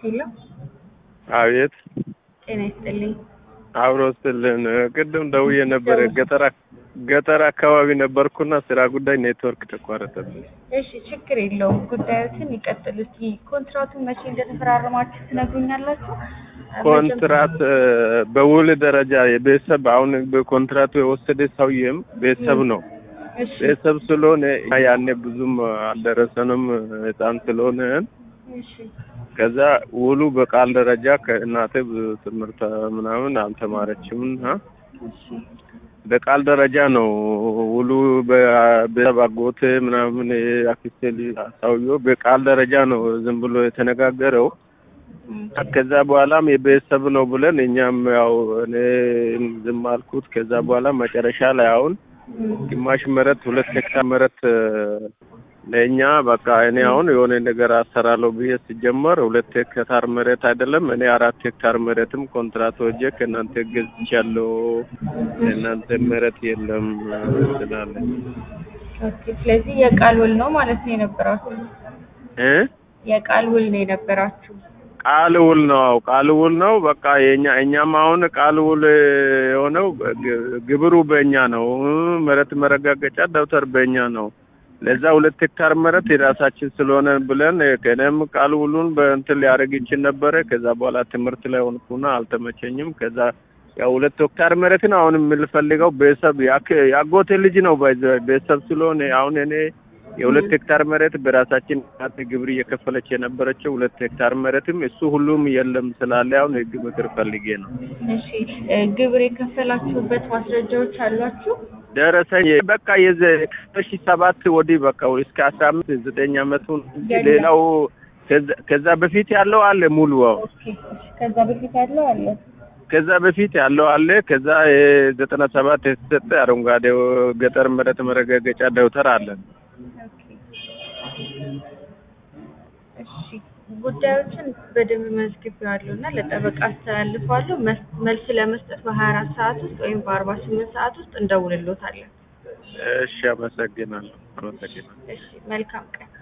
ሄሎ አቤት ጤና ይስጥልኝ። አብሮ ስልን ቅድም ደውዬ ነበረ። ገጠር ገጠር አካባቢ ነበርኩና ስራ ጉዳይ ኔትወርክ ተቋረጠብኝ። እሺ ችግር የለውም። ጉዳዮትን ይቀጥሉ። እስኪ ኮንትራቱን መቼ እንደተፈራረማችሁ ትነግሩኛላችሁ? ኮንትራት በውል ደረጃ የቤተሰብ አሁን በኮንትራቱ የወሰደ ሰውዬም ቤተሰብ ነው። እሺ ቤተሰብ ስለሆነ ያኔ ብዙም አልደረሰንም ህፃን ስለሆነ እሺ ከዛ ውሉ በቃል ደረጃ ከእናቴ ብዙ ትምህርት ምናምን አልተማረችም እና እሺ በቃል ደረጃ ነው ውሉ በቤተሰብ አጎቴ ምናምን አክስቴ ልጅ ሰውዬው በቃል ደረጃ ነው ዝም ብሎ የተነጋገረው። እም፣ ከዛ በኋላም የቤተሰብ ነው ብለን እኛም ያው እኔ ዝም አልኩት። ከዛ በኋላ መጨረሻ ላይ አሁን እም፣ ግማሽ መሬት ሁለት ሄክታር መሬት ለእኛ በቃ እኔ አሁን የሆነ ነገር አሰራለሁ ብዬ ሲጀመር ሁለት ሄክታር መሬት አይደለም እኔ አራት ሄክታር መሬትም ኮንትራት ወጀ ከእናንተ ገዝቻለሁ እናንተ መሬት የለም ስላለ ኦኬ። ስለዚህ የቃል ውል ነው ማለት ነው የነበራችሁ? እ የቃል ውል ነው የነበራችሁ? ቃል ውል ነው አዎ ቃል ውል ነው በቃ የኛ እኛም አሁን ቃል ውል የሆነው ግ- ግብሩ በእኛ ነው መሬት መረጋገጫ ደብተር በእኛ ነው ለዛ ሁለት ሄክታር መሬት የራሳችን ስለሆነ ብለን ከእኔም ቃል ውሉን በእንትን ሊያደርግ ይችል ነበረ ከዛ በኋላ ትምህርት ላይ ሆንኩና አልተመቸኝም ከዛ ያው ሁለት ሄክታር መሬትን አሁን የምንፈልገው ቤተሰብ ያክ- ያጎቴ ልጅ ነው ባይዘ- ቤተሰብ ስለሆነ አሁን እኔ የሁለት ሄክታር መሬት በራሳችን እናት ግብር እየከፈለች የነበረችው ሁለት ሄክታር መሬትም እሱ ሁሉም የለም ስላለ አሁን ህግ ምክር ፈልጌ ነው። እሺ እ፣ ግብር የከፈላችሁበት ማስረጃዎች አሏችሁ? ደረሰኝ በቃ የዘ ሺ ሰባት ወዲህ በቃ እስከ አስራ አምስት ዘጠኝ አመቱን እንጂ የለም። ሌላው ከዛ- ከዛ በፊት ያለው አለ ሙሉ አዎ ኦኬ። እሺ፣ ከዛ በፊት ያለው አለ? ከዛ በፊት ያለው አለ። ከዛ የዘጠና ሰባት የተሰጠ አረንጓዴ ገጠር መሬት መረጋገጫ ደብተር አለን። ኦኬ። እሺ ጉዳዮችን በደንብ መዝግቤዋለሁ እና ለጠበቃ አስተላልፈዋለሁ። መስ- መልስ ለመስጠት በሀያ አራት ሰዓት ውስጥ ወይም በአርባ ስምንት ሰዓት ውስጥ እንደውልሎታለን። እሺ፣ አመሰግናለሁ። አመሰግናለሁ። እሺ መልካም ቀን።